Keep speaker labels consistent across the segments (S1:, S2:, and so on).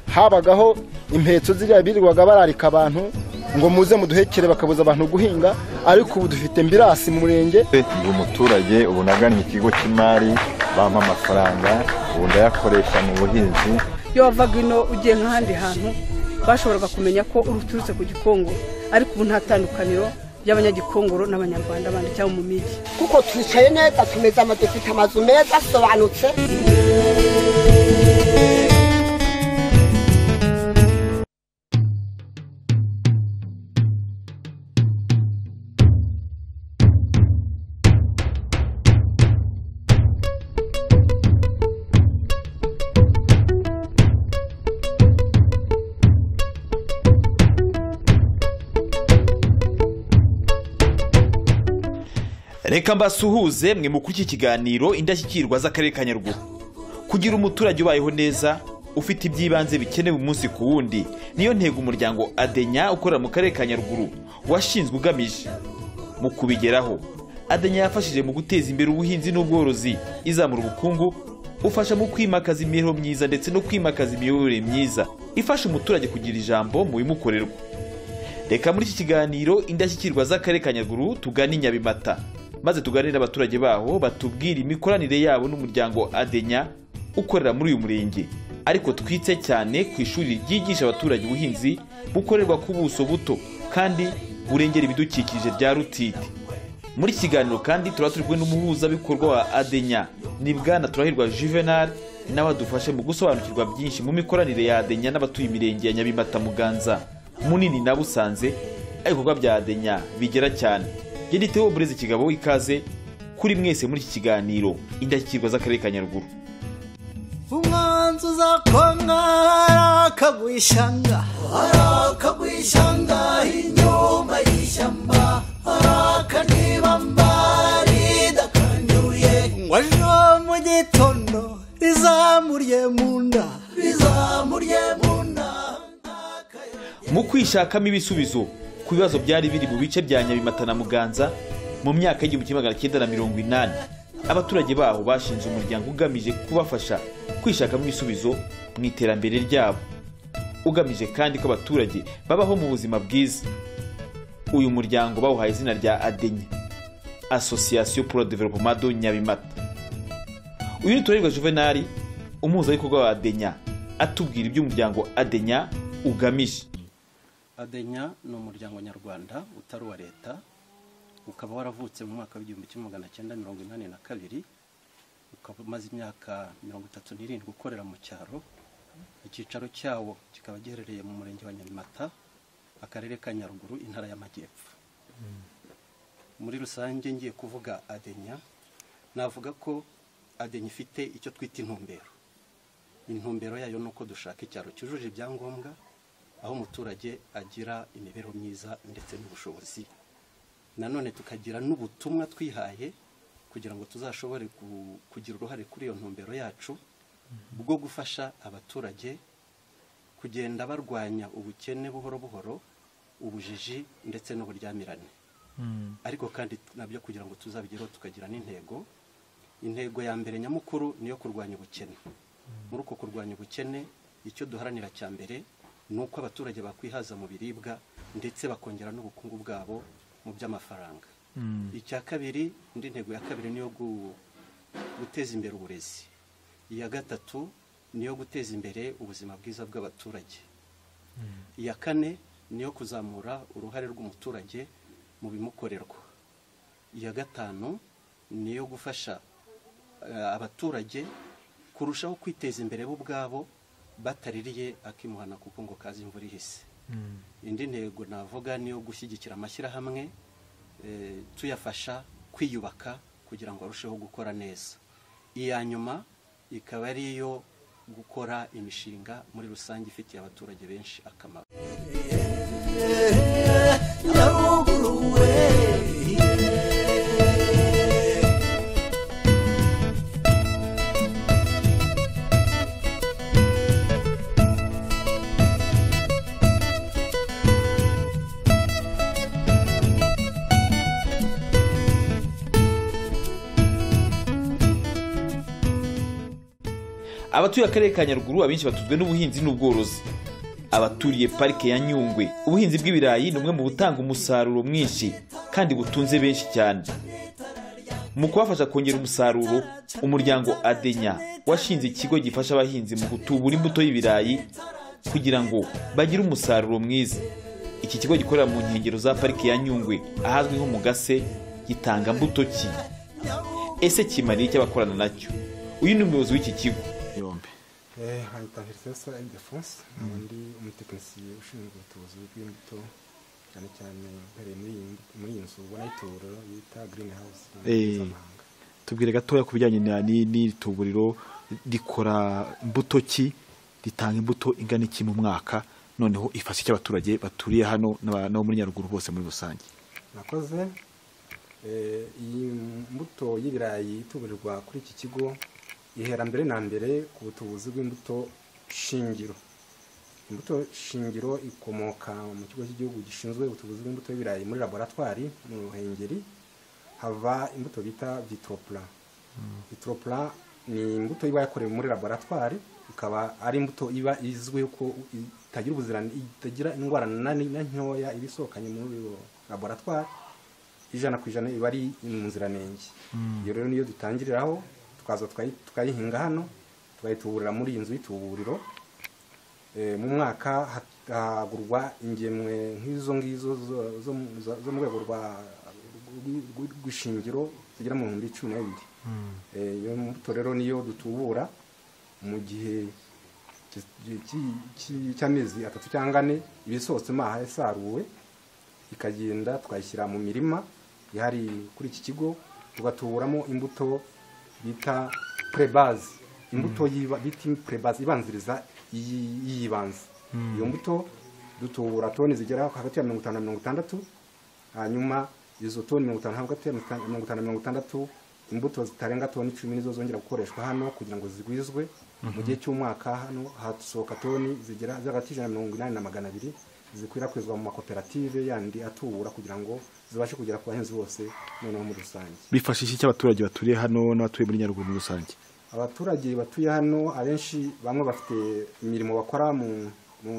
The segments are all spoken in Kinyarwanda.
S1: bashingagaho impetso ziriya birirwaga bararika abantu ngo muze muduhekere bakabuza abantu guhinga ariko ubu dufite mbirasi mu murenge
S2: ndi umuturage ubu nagannye ikigo cy'imari bampa amafaranga ubu ndayakoresha mu buhinzi
S3: iyo wavaga ino ugiye nk'ahandi hantu bashoboraga kumenya ko uturutse ku gikongoro ariko ubu nta tandukaniro ry'abanyagikongoro n'abanyarwanda bandi cyangwa mu migi
S4: kuko twicaye neza tumeze ama dufite amazu meza asobanutse
S5: reka mbasuhuze mwe mu iki kiganiro indashyikirwa z'akarere ka nyaruguru kugira umuturage ubayeho neza ufite iby'ibanze bikenewe umunsi ku wundi niyo ntego umuryango adenya ukorera mu karere ka nyaruguru washinzwe ugamije mu kubigeraho adenya yafashije mu guteza imbere ubuhinzi n'ubworozi izamura ubukungu ufasha mu kwimakaza imibereho myiza ndetse no kwimakaza imiyoborere myiza ifasha umuturage kugira ijambo mu bimukorerwa reka muri iki kiganiro indashyikirwa z'akarere ka nyaruguru tugane i nyabimata maze tuganire abaturage baho batubwira imikoranire yabo n'umuryango adenya ukorera muri uyu murenge ariko twitse cyane ku ishuri ryigisha abaturage ubuhinzi bukorerwa ku buso buto kandi burengera ibidukikije bya rutiti muri iki kiganiro kandi turaba turi kumwe n'umuhuzabikorwa wa adenya ni bwana turahirwa juvenal nawe adufashe mu gusobanukirwa byinshi mu mikoranire ya adenya n'abatuye imirenge ya nyabimata muganza munini na busanze aho ibikorwa bya adenya bigera cyane yanditeho bureze ikigabo ikaze kuri mwese muri iki kiganiro indashyikirwa z'akarere ka nyaruguru
S6: umwanzi uzakonga arakagwishanga arakagwishanga inyuma y'ishyamba arakanibamba ridakanduye ngo ejo mu gitondo rizamuriye mu nda rizamuriye mu nda
S5: mu kwishakamo ibisubizo ku bibazo byari biri mu bice bya nyabimata na muganza mu myaka y'igihumbi kimwe magana cyenda na mirongo inani abaturage baho bashinze umuryango ugamije kubafasha kwishakamo ibisubizo mu iterambere ryabo ugamije kandi ko abaturage babaho mu buzima bwiza uyu muryango bawuhaye izina rya adenya asosiyasiyo puro developomado nyabimata uyu ni turerwa juvenali umuhuzabikorwa wa adenya atubwira iby'umuryango adenya ugamije
S7: adenya ni umuryango nyarwanda utari uwa leta ukaba waravutse mu mwaka w'igihumbi kimwe magana cyenda mirongo inani na kabiri ukaba umaze imyaka mirongo itatu n'irindwi ukorera mu cyaro icyicaro cyawo kikaba giherereye mu murenge wa nyamata akarere ka nyaruguru intara y'amajyepfo muri rusange ngiye kuvuga adenya navuga ko adenya ifite icyo twita intumbero intumbero yayo ni uko dushaka icyaro cyujuje ibyangombwa aho umuturage agira imibereho myiza ndetse n'ubushobozi nanone tukagira n'ubutumwa twihaye kugira ngo tuzashobore kugira uruhare kuri iyo ntumbero yacu bwo gufasha abaturage kugenda barwanya ubukene buhoro buhoro ubujiji ndetse n'uburyamirane ariko kandi nabyo kugira ngo tuzabigereho tukagira n'intego intego ya mbere nyamukuru ni iyo kurwanya ubukene muri uko kurwanya ubukene icyo duharanira cya mbere ni uko abaturage bakwihaza mu biribwa ndetse bakongera n'ubukungu bwabo mu by'amafaranga icya kabiri indi ntego ya kabiri niyo guteza imbere uburezi iya gatatu niyo guteza imbere ubuzima bwiza bw'abaturage iya kane niyo kuzamura uruhare rw'umuturage mu bimukorerwa iya gatanu niyo gufasha abaturage kurushaho kwiteza imbere bo ubwabo bataririye akimuhana kuko ngo kazi imvura ihise indi ntego navuga niyo gushyigikira amashyirahamwe tuyafasha kwiyubaka kugira ngo arusheho gukora neza iya nyuma ikaba ari iyo gukora imishinga muri rusange ifitiye abaturage benshi akamaro
S5: abatuye akarere ka nyaruguru abenshi batuzwe n'ubuhinzi n'ubworozi abaturiye parike ya nyungwe ubuhinzi bw'ibirayi ni umwe mu butanga umusaruro mwinshi kandi butunze benshi cyane mu kubafasha kongera umusaruro umuryango adenya washinze ikigo gifasha abahinzi mu gutubura imbuto y'ibirayi kugira ngo bagire umusaruro mwiza iki kigo gikorera mu nkengero za pariki ya nyungwe ahazwi nko mu gase gitanga mbuto ki ese kimariye icyo abakorana nacyo uyu ni umuyobozi w'iki kigo
S8: yombi
S9: nkahita Hirisesa Ildefonse nkaba ndi umutekinisiye ushinzwe ubutubuzi bw'imbuto cyane cyane mpereye muri iyi muri iyi nzu ubona y'ituburo bita Green House mu ndimi
S8: Eh.
S9: z'amahanga.
S8: tubwire gatoya ku bijyanye na- ni- n'iri tuburiro rikora mbuto ki ritanga imbuto ingana iki mu mwaka noneho ifasha iki abaturage baturiye hano n'aba- n'abo muri nyaruguru bose muri rusange
S9: nakoze Eh, iyi mbuto y'ibirayi ituburirwa kuri iki kigo ihera mbere na mbere ku butubuzi bw'imbuto shingiro imbuto shingiro ikomoka mu kigo cy'igihugu gishinzwe ubutubuzi bw'imbuto y'ibirayi muri laboratwari mu ruhengeri hava imbuto bita vitropla vitropla ni imbuto iba yakorewe muri laboratwari ikaba ari imbuto iba izwiho ko itagira ubuziranenge itagira indwara na ni- na ntoya iba isohokanye muri iyo laboratwari ijana ku ijana iba ari mu nziranenge iyo rero niyo dutangiriraho tukaza tukayi- tukayihinga hano tukayituburira muri iyi nzu y'ituburiro Eh, mu mwaka ha- hagurwa ingemwe nk'izo ngizo zo- zo mu- zo zo mu rwego rwa rw- rw- rw'ishingiro zigera mu bihumbi cumi n'abiri Eh, iyo mbuto rero niyo dutubura mu gihe ki- ki- ki- cy'amezi atatu cyangwa ane ibisohotse maha yasaruwe ikagenda tukayishyira mu mirima ihari kuri iki kigo tugatuburamo imbuto bita prebaze imbuto yiba- bita prebaze ibanziriza iyi- iyibanze iyo mbuto dutubura toni zigera hagati ya mirongo itanu na mirongo itandatu hanyuma izo toni mirongo itanu hagati ya mirongo itanu- mirongo itanu na mirongo itandatu imbuto zitarenga toni icumi nizo zongera gukoreshwa hano kugira ngo zigwizwe mu gihe cy'umwaka hano hasohoka toni zigera ziri hagati y'ijana na mirongo inani na magana abiri zikwirakwizwa mu makoperative yandi atubura kugira ngo zibashe kugera ku bahinzi bose noneho muri rusange
S8: bifashisha iki abaturage baturiye hano n'abatuye muri nyaruguru muri rusange
S9: abaturage batuye hano abenshi bamwe bafite imirimo bakora mu mu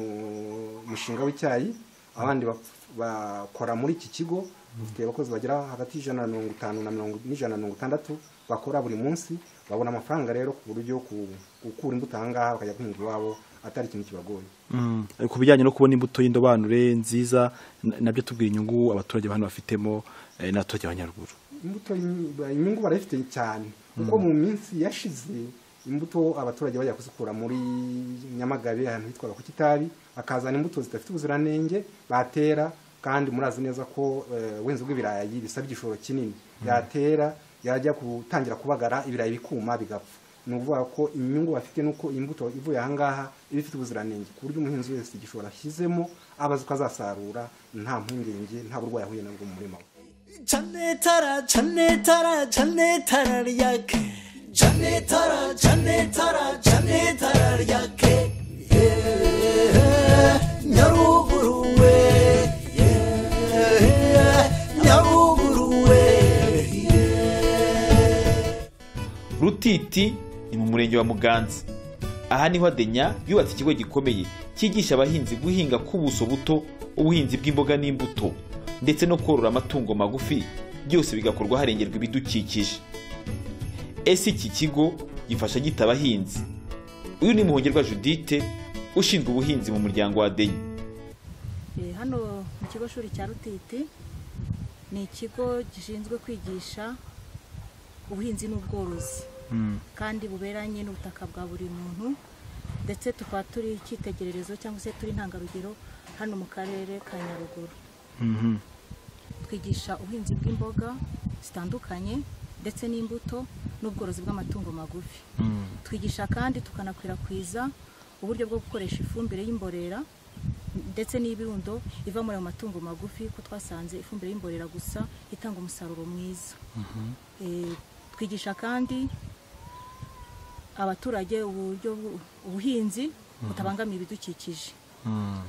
S9: mushinga w'icyayi abandi baf- bakora muri iki kigo dufite abakozi bagera hagati y'ijana na mirongo itanu na mirongo n'ijana na mirongo itandatu bakora buri munsi babona amafaranga rero ku buryo ku- gukura imbuto ahangaha bakajya guhinga iwabo atari ikintu kibagoye
S8: Mm, ku bijyanye no kubona imbuto y'indobanure nziza n- nabyo tubwira inyungu abaturage hano bafitemo eh, n'abaturage b'abanyaruguru
S9: imbuto ni- ba- inyungu barayifite cyane kuko mu minsi yashize imbuto abaturage bajya kuzikura muri nyamagabe ahantu hitwaga ku kitabi bakazana imbuto zidafite ubuziranenge batera kandi murazi neza ko eh, ubuhinzi bw'ibirayi bisabye igishoro kinini yatera yajya gutangira kubagara ibirayi bikuma bigapfa ni ukuvuga ko inyungu bafite ni uko imbuto ivuye ahangaha iba ifite ubuziranenge ku buryo umuhinzi wese igishoro ashyizemo abazi ko azasarura nta mpungenge nta burwayi ahuye nabwo mu murima we
S6: cane tara cane tara cane tara ryake cane tara cane tara cane tara ryake Yeah, nyaruguru we Yeah, nyaruguru we
S5: rutiti ni mu murenge wa muganza aha niho adenya yubatse ikigo gikomeye cyigisha abahinzi guhinga ku buso buto ubuhinzi bw'imboga n'imbuto ndetse no korora amatungo magufi byose bigakorwa harengerwa ibidukikije ese iki kigo gifasha gita abahinzi uyu ni muhongerwa judite ushinzwe ubuhinzi mu muryango wa adenya
S10: Eh, hano mu kigo shuri cya rutiti ni ikigo gishinzwe kwigisha ubuhinzi n'ubworozi kandi buberanye n'ubutaka bwa buri muntu ndetse tukaba turi icyitegererezo cyangwa se turi intangarugero hano mu karere ka nyaruguru twigisha ubuhinzi bw'imboga zitandukanye ndetse n'imbuto n'ubworozi bw'amatungo magufi twigisha kandi tukanakwirakwiza uburyo bwo gukoresha ifumbire y'imborera ndetse n'ibirundo iva muri ayo matungo magufi ko twasanze ifumbire y'imborera gusa itanga umusaruro mwiza Eh, twigisha kandi abaturage uburyo bu- ubuhinzi butabangamiye ibidukikije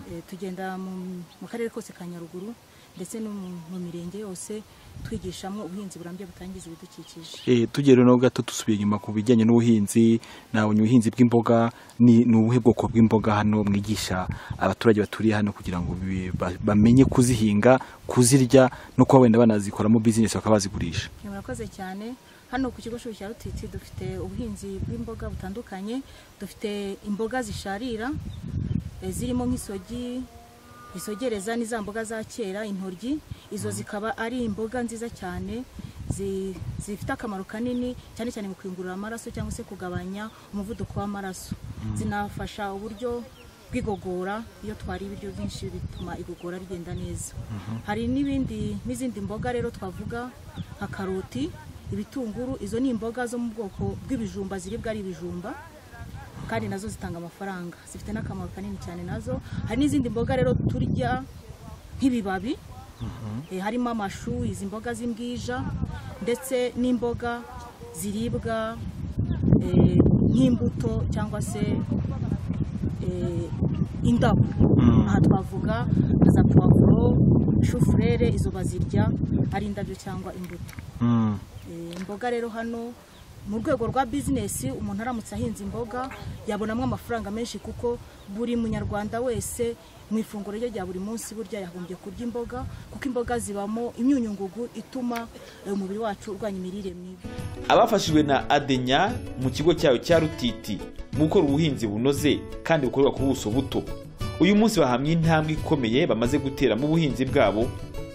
S10: Eh, tugenda mu mu karere kose ka nyaruguru ndetse no mu mu mirenge yose twigishamo ubuhinzi burambye butangiza ibidukikije
S8: Eh, tugiye rero gato dusubiye inyuma ku bijyanye n'ubuhinzi nabonye ubuhinzi bw'imboga ni, ni ubuhe bwoko bw'imboga hano mwigisha abaturage baturiye hano kugira ngo bi- ba- bamenye kuzihinga kuzirya no kuba wenda banazikoramo business bakaba bazigurisha
S10: Eh, murakoze cyane hano ku kigo shuri cya rutiti dufite ubuhinzi bw'imboga butandukanye dufite imboga zisharira eh, zirimo nk'isogi isogereza ni za mboga za kera intoryi izo zikaba ari imboga nziza cyane zi- zifite akamaro kanini cyane cyane mu kuyungurura amaraso cyangwa se kugabanya umuvuduko w'amaraso zinafasha uburyo bw'igogora iyo twariye ibiryo byinshi bituma igogora rigenda neza hari n'ibindi n'izindi mboga rero twavuga nka karoti ibitunguru izo ni imboga zo mu bwoko bw'ibijumba ziribwa ari ibijumba kandi nazo zitanga amafaranga zifite n'akamaro kanini cyane nazo hari n'izindi mboga rero turya nk'ibibabi eh, harimo amashu izi mboga z'imbwija ndetse n'imboga ziribwa eh, nk'imbuto cyangwa se eh, indabo aha twavuga nka za puwavuro shufurere izo bazirya ari indabyo cyangwa imbuto Eh, imboga rero hano mu rwego rwa bizinesi umuntu aramutse ahinze imboga yabonamo amafaranga menshi kuko buri munyarwanda wese mu ifunguro rye rya buri munsi burya yagombye kurya imboga kuko imboga zibamo imyunyungugu ituma eh, umubiri wacu urwanya imirire mibi
S5: abafashijwe na adenya mu kigo cyayo cya rutiti mu gukora ubuhinzi bunoze kandi bukorwa ku buso buto uyu munsi bahamya intambwe ikomeye bamaze gutera mu buhinzi bwabo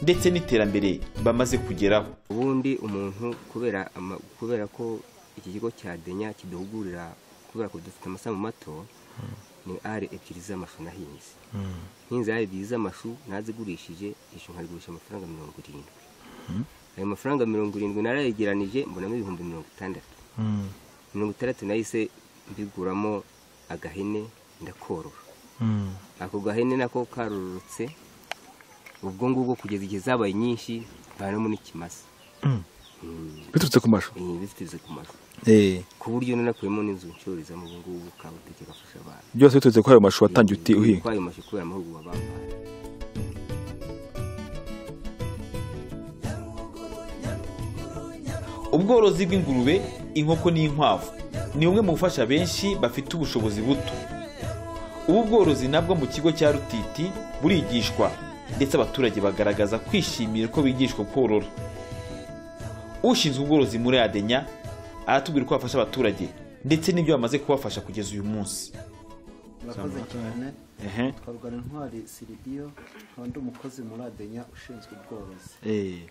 S5: ndetse n'iterambere bamaze kugeraho
S11: ubundi umuntu kubera ama- kubera ko iki kigo cya denya kiduhugurira kubera ko dufite amasambu mato ni ari ebyiri z'amashu nahinze nkinzi ari ebyiri z'amashu nazigurishije ishu nkarigurisha amafaranga mirongo irindwi ayo mafaranga mirongo irindwi narayegeranije mbonamo ibihumbi mirongo itandatu mirongo itandatu nahise mbiguramo agahene ndakorora ako gahene nako karorotse ubwo ngubwo kugeza igihe zabaye nyinshi mvanamo n'ikimasa
S8: Mm.
S11: Mm.
S8: Biturutse ku mashu?
S11: Eh, biturutse ku mashu
S8: Eh.
S11: ku buryo nanakuyemo n'inzu ncururizamo ubu ngubu ukaba utekeye gafasha abantu
S8: byose biturutse kuri ayo mashu watangiye uti uhinga
S11: Kuri ayo mashu kubera amahugurwa bampaye
S5: ubworozi bw'ingurube inkoko n'inkwavu ni bumwe mu bufasha benshi bafite ubushobozi buto ubu bworozi nabwo mu kigo cya rutiti burigishwa ndetse abaturage bagaragaza kwishimira ko bigishwa korora ushinzwe ubworozi muri adenya aratubwira uko bafasha abaturage ndetse n'ibyo bamaze kubafasha kugeza uyu munsi
S12: murakoze cyane
S5: Ehe.
S12: twarwara intwari siribiyo nkaba ndi umukozi muri adenya ushinzwe ubworozi
S8: eh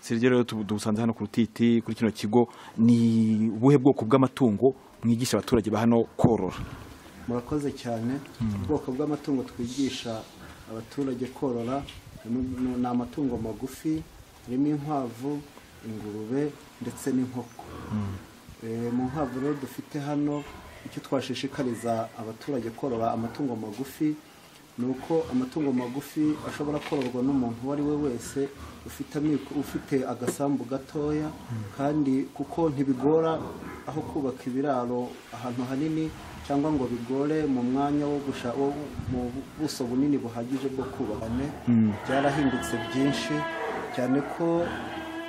S8: Sergio rero tu- tubusanze hano ku rutiti kuri kino kigo ni ubuhe bwoko bw'amatungo mwigisha abaturage ba hano korora
S12: murakoze cyane ubwoko bw'amatungo twigisha abaturage korora harimo- ni amatungo magufi harimo inkwavu ingurube ndetse n'inkoko Eh, mu nkwavu rero dufite hano icyo twashishikariza abaturage korora amatungo magufi ni uko amatungo magufi ashobora kororwa n'umuntu uwo ari we wese ufite amikoro- ufite agasambu gatoya kandi kuko ntibigora aho kubaka ibiraro ahantu hanini cyangwa ngo bigore mu mwanya wo gusha wo mu buso bunini buhagije bwo kubakane
S8: Mm.
S12: byarahindutse byinshi cyane ko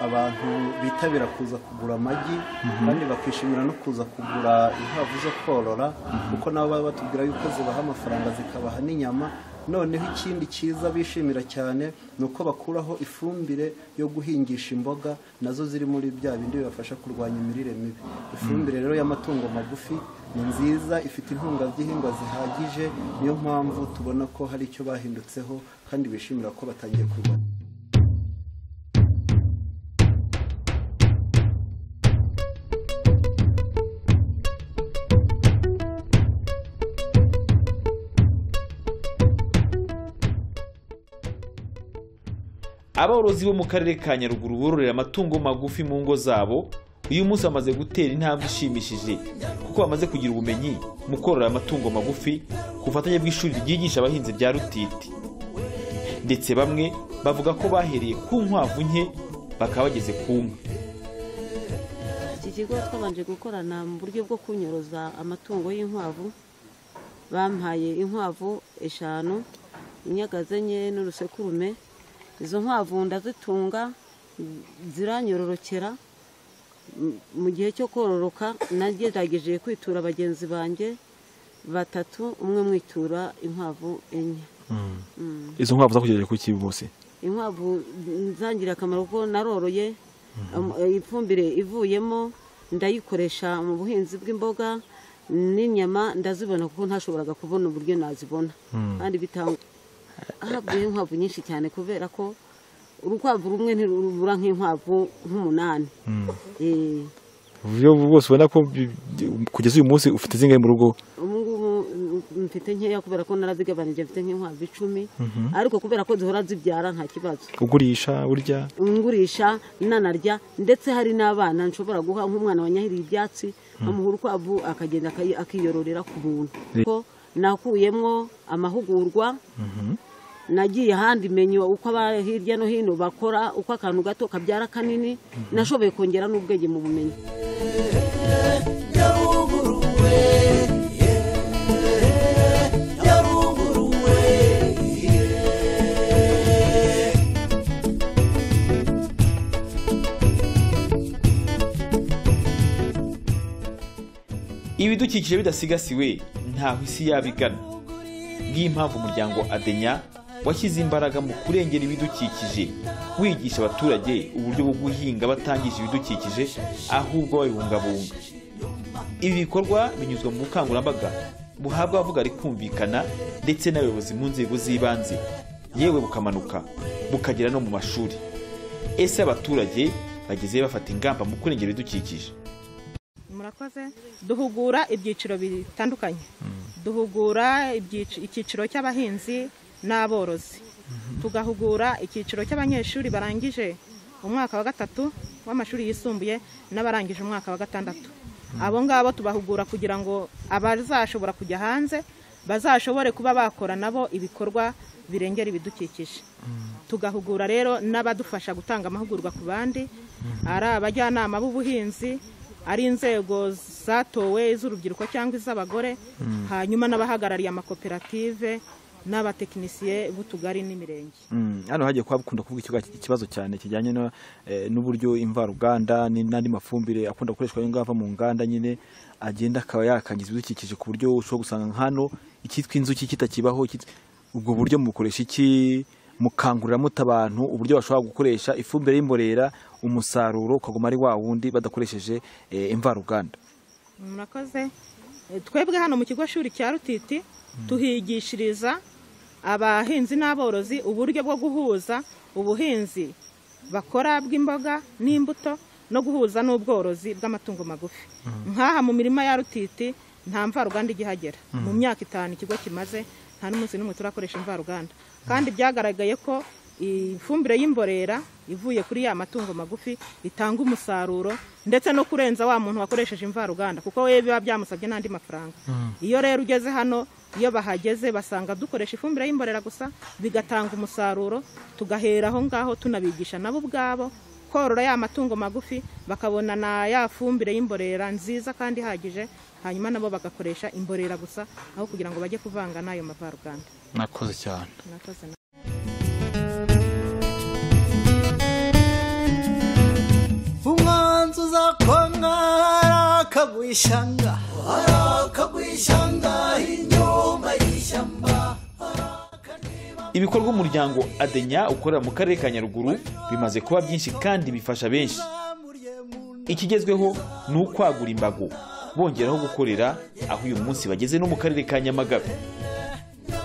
S12: abantu bitabira kuza kugura amagi
S8: Mhm.
S12: kandi bakishimira no kuza kugura inkwavu zo korora kuko nabo baba batubwira yuko zibaha amafaranga zikabaha n'inyama noneho ikindi cyiza bishimira cyane ni uko bakuraho ifumbire yo guhingisha imboga nazo ziri muri bya bindi bibafasha kurwanya imirire mibi ifumbire rero y'amatungo magufi ni nziza ifite intungagihingwa zihagije niyo mpamvu tubona ko hari icyo bahindutseho kandi bishimira ko batangiye kurwanya
S5: aborozi bo mu karere ka nyaruguru bororera amatungo magufi mu ngo zabo uyu munsi bamaze gutera intambwe ishimishije kuko bamaze kugira ubumenyi mu korora amatungo magufi ku bufatanye bw'ishuri ryigisha abahinzi bya rutiti ndetse bamwe bavuga ko bahereye ku nkwavu nke bakaba bageze ku nka
S13: iki kigo twabanje gukorana mu buryo bwo kunyoroza amatungo y'inkwavu bampaye inkwavu eshanu inyagaze enye n'urusekurume izo nkwavu ndazitunga ziranyororokera M- mu gihe cyo kororoka nagerageje kwitura bagenzi banjye batatu umwe mwitura inkwavu enye Mm.
S8: izo nkwavu zakugerageje ku kibi munsi
S13: inkwavu nzangira akamaro kuko naroroye Am- eh, ifumbire ivuyemo ndayikoresha mu buhinzi bw'imboga n'inyama ndazibona kuko ntashoboraga kubona uburyo nazibona
S14: Mm.
S13: kandi bitanga haguye inkwavu nyinshi cyane kubera ko urukwavu rumwe ntirubura nk'inkwavu nk'umunani Eh,
S8: uburyo bwose ubona ko bi- bi- kugeza uyu munsi ufite zingahe mu rugo
S13: ubu ngubu mm, mfite nkeya kubera ko narazigabanije mfite nk'inkwavu icumi
S8: Mhm.
S13: ariko kubera ko zihora zibyara nta kibazo
S8: ugurisha burya
S13: ngurisha nanarya ndetse hari n'abana nshobora guha nk'umwana wanyahiriye ibyatsi amuha urukwavu akagenda akayi- akiyororera ku muntu
S14: Re-
S13: ko nakuyemo amahugurwa nagiye ahandi menye uko aba hirya no hino bakora uko akantu gato kabyara kanini nashoboye kongera n'ubwenge mu bumenyi
S5: ibidukikije bidasigasiwe ntaho isi yabigana ngiyo impamvu umuryango adenya washyize imbaraga mu kurengera ibidukikije wigisha abaturage uburyo bwo guhinga batangije ibidukikije ahubwo babibungabunga ibi bikorwa binyuzwa mu bukangurambaga buhabwa abavuga rikumvikana ndetse n'abayobozi mu nzego z'ibanze yewe bukamanuka bukagera no mu mashuri ese abaturage bagezeyo bafata ingamba mu kurengera ibidukikije
S15: murakoze duhugura ibyiciro bitandukanye duhugura ibyici- icyiciro cy'abahinzi n'aborozi tugahugura icyiciro cy'abanyeshuri barangije umwaka wa gatatu w'amashuri yisumbuye n'abarangije umwaka wa gatandatu abo ngabo tubahugura kugira ngo abazashobora kujya hanze bazashobore kuba bakora nabo ibikorwa birengera ibidukikije tugahugura rero n'abadufasha gutanga amahugurwa ku bandi ari abajyanama b'ubuhinzi ari inzego zatowe iz'urubyiruko cyangwa iz'abagore
S8: Mm.
S15: hanyuma n'abahagarariye amakoperative n'abatekinisiye b'utugari n'imirenge
S8: Mm, hano hagiye kuba bakunda kuvuga ikigo- ikibazo cyane kijyanye no, eh, n'uburyo imvaruganda ni- n'andi mafumbire akunda gukoreshwa ngava mu nganda nyine agenda akaba yakangiza ibidukikije ku buryo ushobora gusanga nka hano icyitwa inzuki kitakibaho ikitwa- ubwo buryo mubukoresha iki mukanguriramo abantu uburyo bashobora gukoresha ifumbire y'imborera umusaruro ukaguma ari wa wundi badakoresheje eh, imvaruganda
S15: murakoze Eh, twebwe hano mu kigo shuri cya rutiti tuhigishiriza abahinzi n'aborozi uburyo bwo guhuza ubuhinzi bakora bw'imboga n'imbuto no guhuza n'ubworozi bw'amatungo magufi nk'aha mu mirima ya rutiti nta mvaruganda igihagera
S14: Mm.
S15: mu myaka itanu ikigo kimaze nta n'umunsi n'umwe turakoresha imvaruganda kandi byagaragaye ko ifumbire y'imborera ivuye kuri ya matungo magufi itanga umusaruro ndetse no kurenza wa muntu wakoresheje imvaruganda kuko we biba byamusabye n'andi mafaranga iyo rero ugeze hano iyo bahageze basanga dukoresha ifumbire y'imborera gusa bigatanga umusaruro tugahera aho ngaho tunabigisha nabo ubwabo korora ya matungo magufi bakabona na ya fumbire y'imborera nziza kandi ihagije hanyuma nabo bagakoresha imborera gusa aho kugira ngo bajye kuvanga n'ayo mavaruganda
S8: mwakoze cyane
S15: Murakoze.
S6: umwanzi uzakonka arakagwishanga arakagwishanga inyuma y'ishyamba
S5: ibikorwa umuryango adenya ukorera mu karere ka nyaruguru bimaze kuba byinshi kandi bifasha benshi ikigezweho ni ukwagura imbago bongeraho gukorera aho uyu munsi bageze no mu karere ka nyamagabe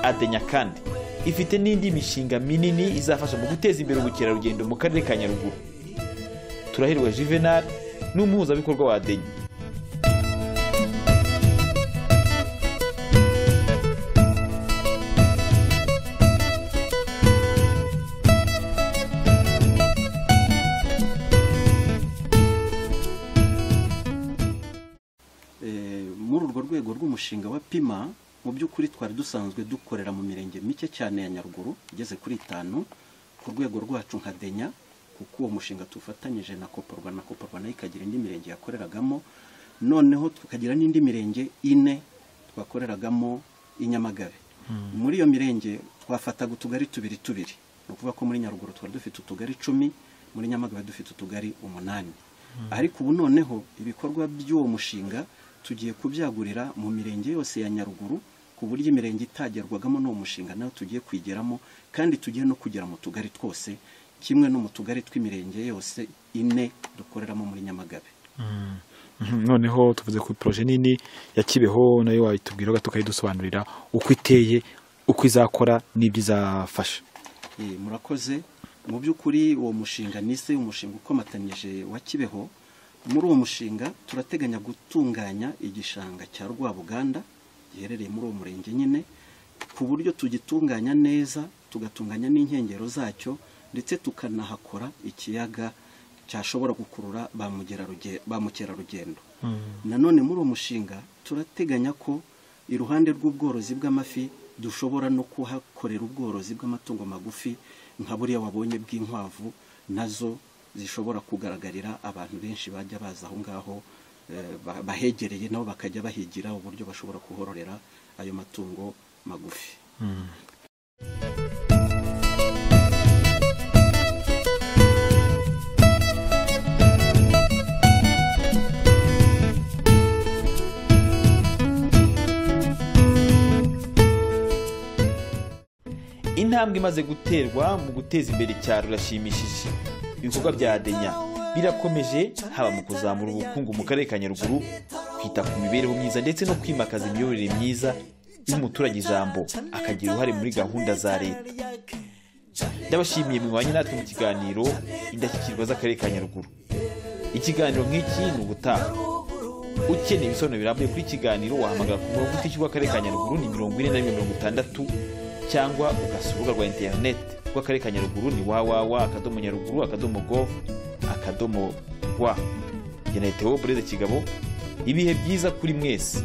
S5: adenya kandi ifite n'indi mishinga minini izafasha mu guteza imbere ubukerarugendo mu karere ka nyaruguru turahirwa juvenal ni umuhuzabikorwa wa adenya
S7: Eh, muri urwo rwego rw'umushinga wa pima mu by'ukuri twari dusanzwe dukorera mu mirenge mike cyane ya nyaruguru igeze kuri itanu ku rwego rwacu nka denya kuko uwo mushinga tufatanyije na koporwa na koporwa nayo ikagira indi mirenge yakoreragamo noneho tukagira n'indi mirenge ine twakoreragamo i nyamagabe muri iyo mirenge twafataga utugari tubiri tubiri ni ukuvuga ko muri nyaruguru tuba dufite utugari icumi muri nyamagabe dufite utugari umunani ariko ubu noneho ibikorwa by'uwo mushinga tugiye kubyagurira mu mirenge yose ya nyaruguru ku buryo imirenge itagerwagamo n'uwo mushinga nawe tugiye kwigeramo kandi tugiye no kugera mu tugari twose kimwe no mu tugari tw'imirenge yose ine dukoreramo muri nyamagabe
S8: noneho tuvuze ku poroje nini ya kibeho nayo wayitubwira gato ukayidusobanurira uko iteye uko izakora n'ibyo izafasha
S7: Eh, murakoze mu by'ukuri uwo mushinga nise umushinga ukomatanyije wa kibeho muri uwo mushinga turateganya gutunganya igishanga cya rwabuganda giherereye muri uwo murenge nyine ku buryo tugitunganya neza tugatunganya n'inkengero zacyo ndetse tukanahakora ikiyaga cyashobora gukurura ba mugeraruge- ba mukerarugendo nanone muri uwo mushinga turateganya ko iruhande rw'ubworozi bw'amafi dushobora no kuhakorera ubworozi bw'amatungo magufi nka buriya wabonye bw'inkwavu nazo zishobora kugaragarira abantu benshi bajya baza aho ngaho eh, ba- bahegereye nabo bakajya bahigira uburyo bashobora kuhororera ayo matungo magufi
S5: intambwe imaze guterwa mu guteza imbere icyaro irashimishije ibikorwa bya denya birakomeje haba mu kuzamura ubukungu mu karere ka nyaruguru kwita ku mibereho myiza ndetse no kwimakaza imiyoborere myiza iyo umuturage ijambo akagira uruhare muri gahunda za leta ndabashimiye mwanya natwe mu kiganiro indashyikirwa z'akarere ka nyaruguru ikiganiro nk'iki ni ubutaha ukeneye ibisobanuro birambuye kuri iki kiganiro wahamagara ku murongo utishyurwa akarere ka nyaruguru ni mirongo ine na rimwe mirongo itandatu cyangwa ugasura urubuga rwa interineti rw'akarere ka nyaruguru ni wawawa akadomo nyaruguru akadomo gov akadomo rwa geneye theo bureze kigabo ibihe byiza kuri mwese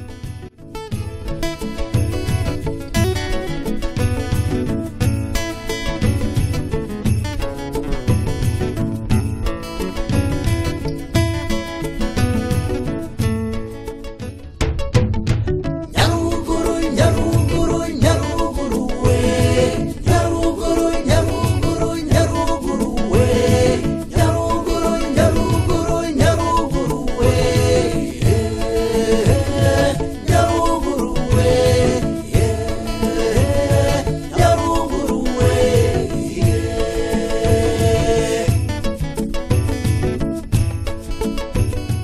S6: nyaruguru nyaruguru nyaruguru we nyaruguru nyaruguru nyaruguru we nyaruguru nyaruguru nyaruguru we Eh, nyaruguru we Eh, nyaruguru we Eh.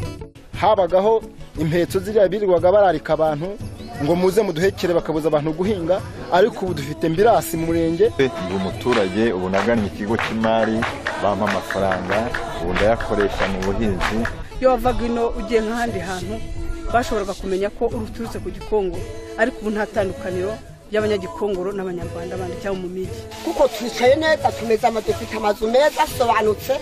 S1: habagaho impetso ziriya birirwaga bararika abantu ngo muze muduhekere bakabuza abantu guhinga ariko ubu dufite mbirasi mu murenge
S2: ndi umuturage ubu nagannye ikigo cy'imari bampa amafaranga ubu ndayakoresha mu buhinzi
S3: iyo wavaga ino ugiye nk'ahandi hantu bashoboraga kumenya ko uruturutse ku gikongo ariko ubu nta tandukaniro ry'abanyagikongoro n'abanyarwanda bandi cyangwa mu migi
S4: kuko twicaye neza tumeze ama dufite amazu meza asobanutse